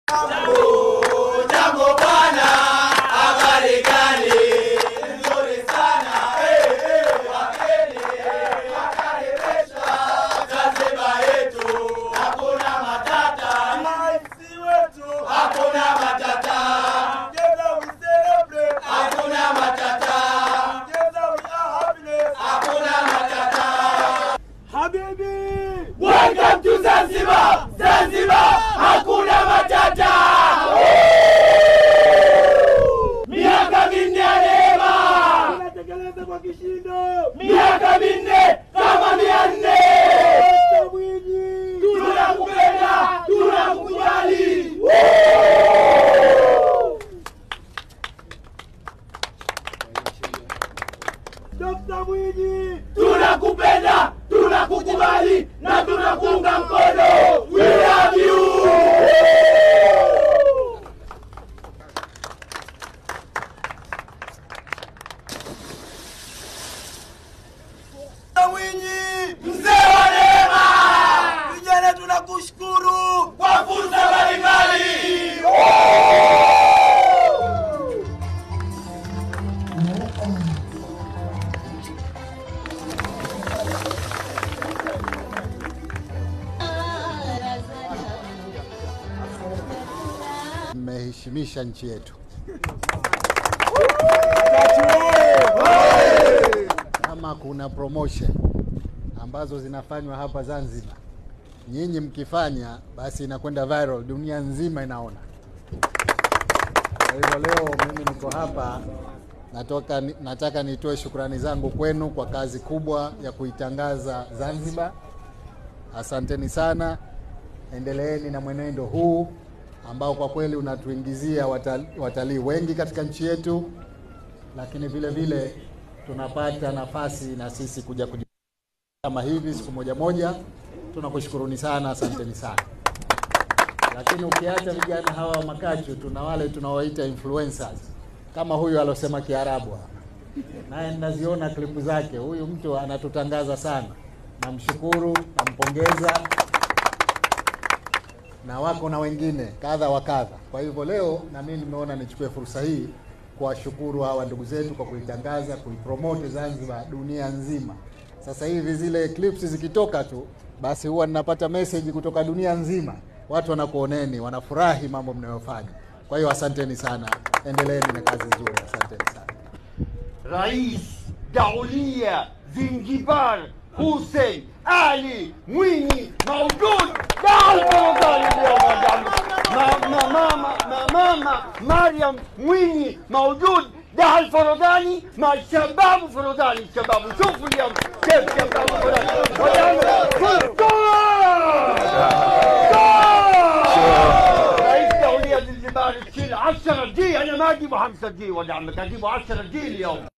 Jambo bwana, habari gani? Nzuri sana. Eh, eh, wageni, wakaribishwa Zanzibar yetu. Hakuna matata. Raisi wetu. Hakuna matata. Hakuna matata. Hakuna matata. Welcome to Zanzibar! Zanzibar! Hakuna matata! Miaka minne ya neema! Tunatekeleza kwa kishindo. Miaka minne kama mia nne! Dr. Mwinyi. Tunakupenda, tunakukubali! Dr. Mwinyi. Tunakupenda, tunakukubali na tunakuunga mkono! We love you! Dr. Mwinyi. Mzee wa neema! Vijana tunakushukuru. Kwa fursa mbalimbali! mmeheshimisha nchi yetu. Kama kuna promotion ambazo zinafanywa hapa Zanzibar, nyinyi mkifanya, basi inakwenda viral, dunia nzima inaona. Kwa hivyo leo mimi niko hapa natoka, nataka nitoe shukrani zangu kwenu kwa kazi kubwa ya kuitangaza Zanzibar. Asanteni sana, endeleeni na mwenendo huu ambao kwa kweli unatuingizia watalii watalii wengi katika nchi yetu, lakini vile vile tunapata nafasi na sisi kuja kuji kama hivi siku moja moja. Tunakushukuruni sana, asanteni sana. Lakini ukiacha vijana hawa wa makachu, tuna wale tunawaita influencers kama huyu alosema Kiarabu hapa, naye ninaziona klipu zake. Huyu mtu anatutangaza sana, namshukuru, nampongeza na wako na wengine kadha wa kadha. Kwa hivyo leo na mimi nimeona nichukue fursa hii kuwashukuru hawa ndugu zetu kwa kuitangaza, kuipromote Zanzibar dunia nzima. Sasa hivi zile clips zikitoka tu, basi huwa ninapata message kutoka dunia nzima, watu wanakuoneni, wanafurahi mambo mnayofanya. Kwa hiyo asanteni sana, endeleeni na kazi nzuri, asanteni sana. رئيس دولية زنجبار حسين علي مويني موجود مع الفرزاني اليوم يا جماعة. ما ما ماما ما ماما مريم مويني موجود ده الفرزاني مع الشباب الفرزاني الشباب شوفوا اليوم كيف شباب الفرزاني رئيس دولية زنجبار تشيل 10 جي انا ما اجيبه 5 جي ولا عمك اجيبه 10 جي اليوم